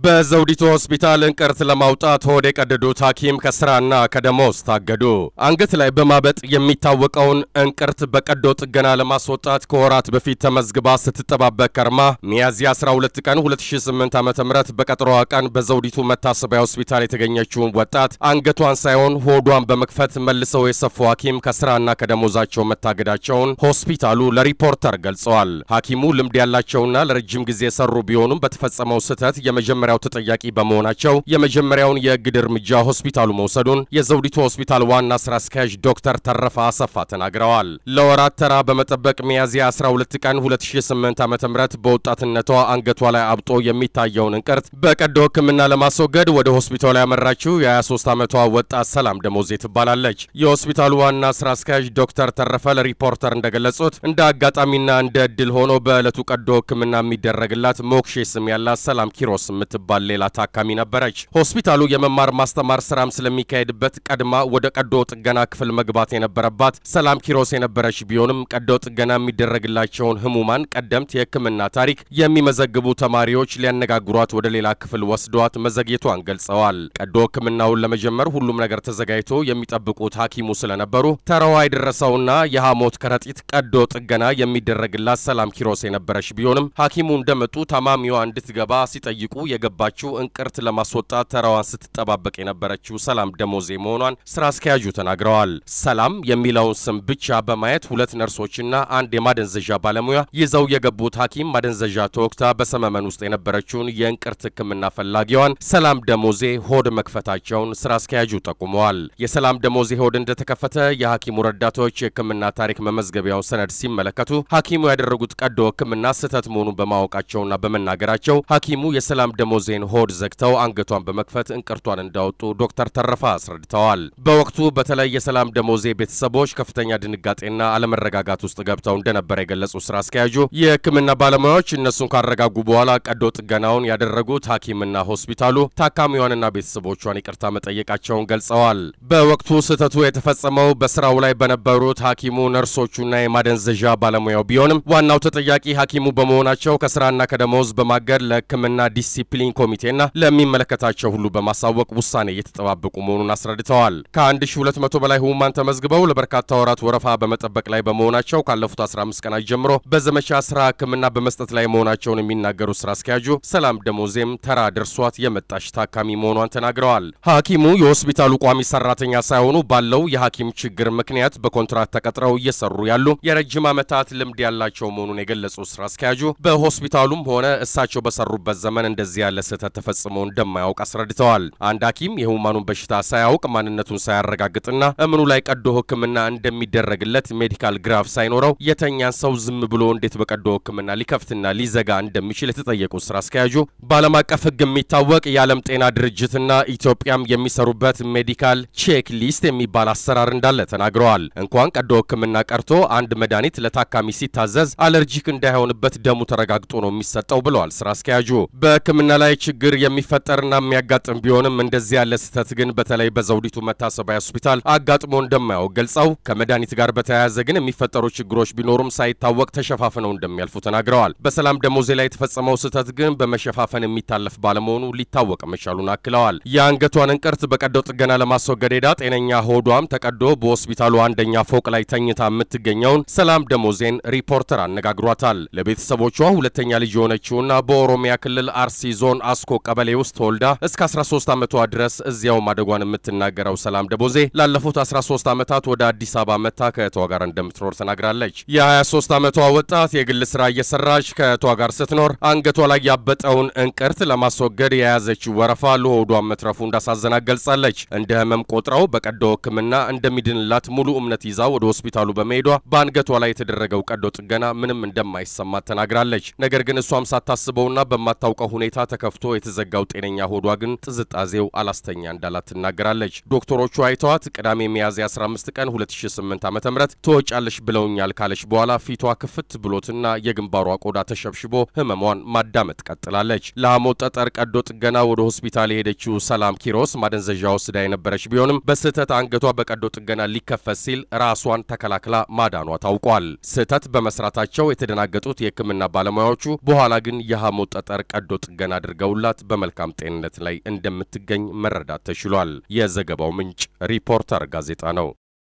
በዘውዲቱ ሆስፒታል እንቅርት ለማውጣት ሆድ የቀደዱት ሐኪም ከስራና ከደሞዝ ታገዱ። አንገት ላይ በማበጥ የሚታወቀውን እንቅርት በቀዶ ጥገና ለማስወጣት ከወራት በፊት ተመዝግባ ስትጠባበቅ ከርማ ሚያዝያ 12 ቀን 2008 ዓ ም በቀጠሮዋ ቀን በዘውዲቱ መታሰቢያ ሆስፒታል የተገኘችውን ወጣት አንገቷን ሳይሆን ሆዷን በመክፈት መልሰው የሰፉ ሐኪም ከስራና ከደሞዛቸው መታገዳቸውን ሆስፒታሉ ለሪፖርተር ገልጸዋል። ሐኪሙ ልምድ ያላቸውና ለረጅም ጊዜ የሰሩ ቢሆኑም በተፈጸመው ስህተት የመጀመሪያው ተጠያቂ በመሆናቸው የመጀመሪያውን የእግድ እርምጃ ሆስፒታሉ መውሰዱን የዘውዲቱ ሆስፒታል ዋና ስራ አስኪያጅ ዶክተር ተረፈ አሰፋ ተናግረዋል። ለወራት ተራ በመጠበቅ ሚያዝያ 12 ቀን 2008 ዓ.ም በወጣትነቷ አንገቷ ላይ አብጦ የሚታየውን እንቅርት በቀዶ ሕክምና ለማስወገድ ወደ ሆስፒታሉ ያመራችው የ23 ዓመቷ ወጣት ሰላም ደሞዜ ትባላለች። የሆስፒታሉ ዋና ስራ አስኪያጅ ዶክተር ተረፈ ለሪፖርተር እንደገለጹት እንደ አጋጣሚና እንደ ዕድል ሆኖ በዕለቱ ቀዶ ሕክምና የሚደረግላት ሞክሼ ስም ያላት ሰላም ኪሮስ የምትባል ሌላ ታካሚ ነበረች። ሆስፒታሉ የመማር ማስተማር ስራም ስለሚካሄድበት ቀድማ ወደ ቀዶ ጥገና ክፍል መግባት የነበረባት ሰላም ኪሮስ የነበረች ቢሆንም ቀዶ ጥገና የሚደረግላቸውን ህሙማን ቀደምት የህክምና ታሪክ የሚመዘግቡ ተማሪዎች ሊያነጋግሯት ወደ ሌላ ክፍል ወስደዋት መዘግየቷን ገልጸዋል። ቀዶ ህክምናውን ለመጀመር ሁሉም ነገር ተዘጋጅቶ የሚጠብቁት ሐኪሙ ስለነበሩ ተራዋ የደረሰውና የሐሞት ከረጢት ቀዶ ጥገና የሚደረግላት ሰላም ኪሮስ የነበረች ቢሆንም ሐኪሙ እንደመጡ ታማሚዋ እንድትገባ ሲጠይቁ የገባችው እንቅርት ለማስወጣት ተራዋን ስትጠባበቅ የነበረችው ሰላም ደሞዜ መሆኗን ስራ አስኪያጁ ተናግረዋል። ሰላም የሚለውን ስም ብቻ በማየት ሁለት ነርሶችና አንድ የማደንዘዣ ባለሙያ ይዘው የገቡት ሐኪም ማደንዘዣ ተወግታ በሰመመን ውስጥ የነበረችውን የእንቅርት ህክምና ፈላጊዋን ሰላም ደሞዜ ሆድ መክፈታቸውን ስራ አስኪያጁ ጠቁመዋል። የሰላም ደሞዜ ሆድ እንደተከፈተ የሐኪሙ ረዳቶች የህክምና ታሪክ መመዝገቢያውን ሰነድ ሲመለከቱ ሐኪሙ ያደረጉት ቀዶ ህክምና ስህተት መሆኑን በማወቃቸውና በመናገራቸው ሐኪሙ የሰላም ደሞዜን ሆድ ዘግተው አንገቷን በመክፈት እንቅርቷን እንዳወጡ ዶክተር ተረፋ አስረድተዋል። በወቅቱ በተለይ የሰላም ደሞዜ ቤተሰቦች ከፍተኛ ድንጋጤና አለመረጋጋት ውስጥ ገብተው እንደነበረ የገለጹ ስራ አስኪያጁ የህክምና ባለሙያዎች እነሱን ካረጋጉ በኋላ ቀዶ ጥገናውን ያደረጉት ሐኪምና ሆስፒታሉ ታካሚዋንና ቤተሰቦቿን ይቅርታ መጠየቃቸውን ገልጸዋል። በወቅቱ ስህተቱ የተፈጸመው በስራው ላይ በነበሩት ሐኪሙ ነርሶቹና የማደንዘዣ ባለሙያው ቢሆንም ዋናው ተጠያቂ ሐኪሙ በመሆናቸው ከስራና ከደሞዝ በማገድ ለህክምና ዲሲፕሊን ኮሚቴና ለሚመለከታቸው ሁሉ በማሳወቅ ውሳኔ እየተጠባበቁ መሆኑን አስረድተዋል። ከ1200 በላይ ህሙማን ተመዝግበው ለበርካታ ወራት ወረፋ በመጠበቅ ላይ በመሆናቸው ካለፉት 15 ቀናት ጀምሮ በዘመቻ ስራ ህክምና በመስጠት ላይ መሆናቸውን የሚናገሩ ስራ አስኪያጁ ሰላም ደሞዜም ተራ ደርሷት የመጣች ታካሚ መሆኗን ተናግረዋል። ሐኪሙ የሆስፒታሉ ቋሚ ሰራተኛ ሳይሆኑ ባለው የሐኪም ችግር ምክንያት በኮንትራት ተቀጥረው እየሰሩ ያሉ የረጅም ዓመታት ልምድ ያላቸው መሆኑን የገለጹ ስራ አስኪያጁ በሆስፒታሉም ሆነ እሳቸው በሰሩበት ዘመን እንደዚህ ያለ ስህተት ተፈጽሞ እንደማያውቅ አስረድተዋል። አንድ ሐኪም የህሙማኑን በሽታ ሳያውቅ ማንነቱን ሳያረጋግጥና እምኑ ላይ ቀዶ ህክምና እንደሚደረግለት ሜዲካል ግራፍ ሳይኖረው የተኛን ሰው ዝም ብሎ እንዴት በቀዶ ህክምና ሊከፍትና ሊዘጋ እንደሚችል የተጠየቁት ስራ አስኪያጁ በዓለም አቀፍ ህግ የሚታወቅ የዓለም ጤና ድርጅትና ኢትዮጵያም የሚሰሩበት ሜዲካል ቼክ ሊስት የሚባል አሰራር እንዳለ ተናግረዋል። እንኳን ቀዶ ህክምና ቀርቶ አንድ መድኃኒት ለታካሚ ሲታዘዝ አለርጂክ እንዳይሆንበት ደሙ ተረጋግጦ ነው የሚሰጠው ብለዋል ስራ አስኪያጁ። በህክምና ላይ ችግር የሚፈጠርና የሚያጋጥም ቢሆንም እንደዚህ ያለ ስህተት ግን በተለይ በዘውዲቱ መታሰቢያ ሆስፒታል አጋጥሞ እንደማያውቅ ገልጸው ከመድኃኒት ጋር በተያያዘ ግን የሚፈጠሩ ችግሮች ቢኖሩም ሳይታወቅ ተሸፋፍነው እንደሚያልፉ ተናግረዋል። በሰላም ደሞዜ ላይ የተፈጸመው ስህተት ግን በመሸፋፈን የሚታለፍ ባለመሆኑ ሊታወቅ መቻሉን አክለዋል። የአንገቷን እንቅርት በቀዶ ጥገና ለማስወገድ ሄዳ ጤነኛ ሆዷም ተቀዶ በሆስፒታሉ አንደኛ ፎቅ ላይ ተኝታ የምትገኘውን ሰላም ደሞዜን ሪፖርተር አነጋግሯታል። ለቤተሰቦቿ ሁለተኛ ልጅ የሆነችውና በኦሮሚያ ክልል አርሲ ዞን አስኮ ቀበሌ ውስጥ ተወልዳ እስከ 13 ዓመቷ ድረስ እዚያው ማደጓን የምትናገረው ሰላም ደሞዜ ላለፉት 13 ዓመታት ወደ አዲስ አበባ መታ ከእህቷ ጋር እንደምትኖር ተናግራለች። የ23 ዓመቷ ወጣት የግል ስራ እየሰራች ከእህቷ ጋር ስትኖር አንገቷ ላይ ያበጠውን እንቅርት ለማስወገድ የያዘችው ወረፋ ለሆዷን መትረፉ እንዳሳዘናት ገልጻለች። እንደ ህመም ቆጥረው በቀዶ ሕክምና እንደሚድንላት ሙሉ እምነት ይዛ ወደ ሆስፒታሉ በመሄዷ በአንገቷ ላይ የተደረገው ቀዶ ጥገና ምንም እንደማይሰማት ተናግራለች። ነገር ግን እሷም ሳታስበውና በማታውቀው ሁኔታ ተከፍቶ የተዘጋው ጤነኛ ሆዷ ግን ጥዝጣዜው አላስተኛ እንዳላት ትናገራለች። ዶክተሮቹ አይተዋት ቅዳሜ ሚያዝያ 15 ቀን 2008 ዓ.ም ትወጫለሽ ብለውኛል ካለች በኋላ ፊቷ ክፍት ብሎትና የግንባሯ ቆዳ ተሸብሽቦ ህመሟን ማዳመጥ ቀጥላለች። ለሐሞት ጠጠር ቀዶ ጥገና ወደ ሆስፒታል የሄደችው ሰላም ኪሮስ ማደንዘዣ ወስዳ የነበረች ቢሆንም በስህተት አንገቷ በቀዶ ጥገና ሊከፈት ሲል ራሷን ተከላክላ ማዳኗ ታውቋል። ስህተት በመስራታቸው የተደናገጡት የህክምና ባለሙያዎቹ በኋላ ግን የሐሞት ጠጠር ቀዶ ጥገና አድርገውላት በመልካም ጤንነት ላይ እንደምትገኝ መረዳት ተችሏል። የዘገባው ምንጭ ሪፖርተር ጋዜጣ ነው።